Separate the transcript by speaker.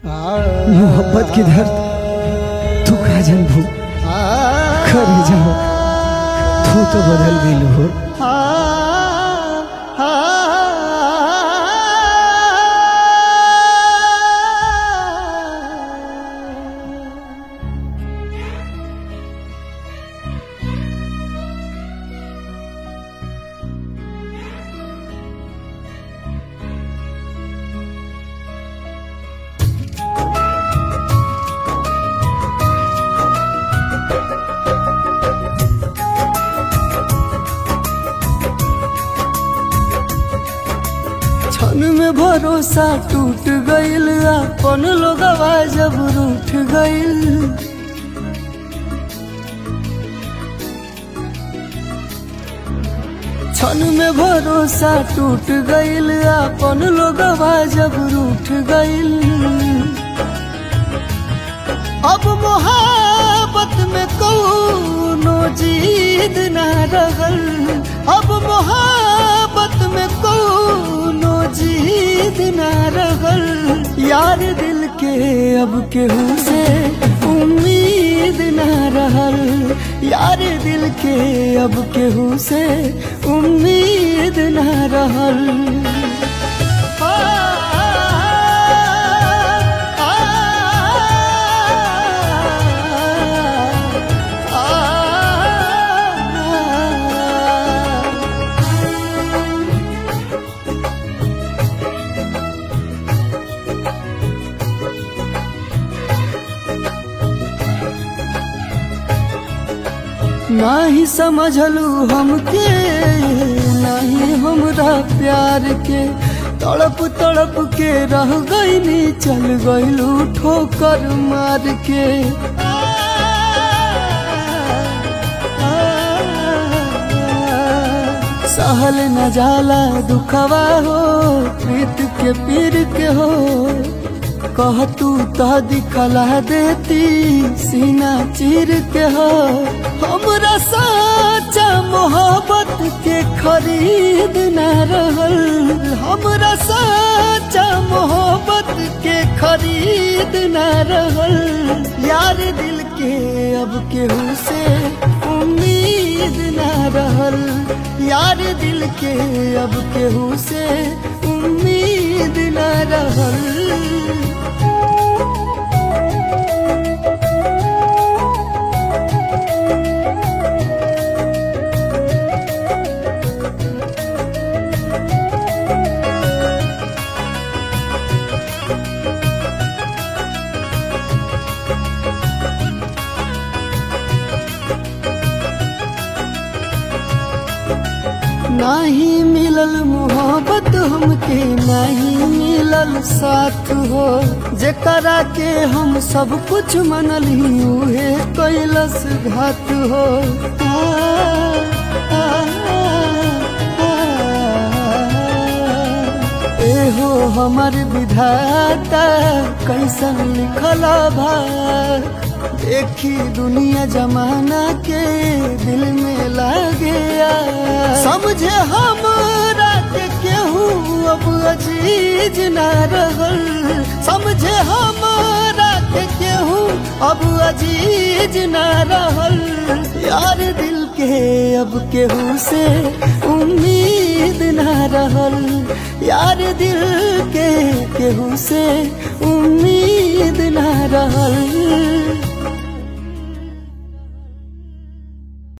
Speaker 1: मोहब्बत की दर्द तू का जनबू करे जाओ तू तो बदल गई हो क्षण में भरोसा टूट गईल अपन लोगवा जब रूठ गईल क्षण में भरोसा टूट गईल अपन लोगवा जब रूठ गईल अब मोहब्बत में कौनो जीद ना रहल अब मोहब्बत में कौनो जीद ना रहल यार दिल के अब केहू से उम्मीद ना रहल यार दिल के अब केहू से उम्मीद ना रहल नाही समझलू हमके नाही हमरा प्यार के तड़प तड़प के रह गईनी चल गईलू ठोकर मार के सहल न जाला दुखवा हो प्रीत के पीर के हो कह तू तो दिखला देती सीना चीर के हो हमरा साचा मोहब्बत के खरीद न रहल हमरा साचा मोहब्बत के खरीद न रहल यार दिल के अब केहू से उम्मीद न रहल यार दिल के अब केहू से उम्मीद न रहल नाही मिलल मोहब्बत हमके नहीं मिलल साथ हो जेकरा के हम सब कुछ मनली उहे कैलस घात हो आ, आ, आ, एहो हमर विधाता कैसन लिखला भाग देखी दुनिया जमाना के दिल में लागे समझे हमरा के केहू अब अजीज ना रहल समझे हमरा के केहू अब अजीज ना रहल यार दिल के अब केहू से उम्मीद ना रहल यार दिल के केहू से उम्मीद ना रहल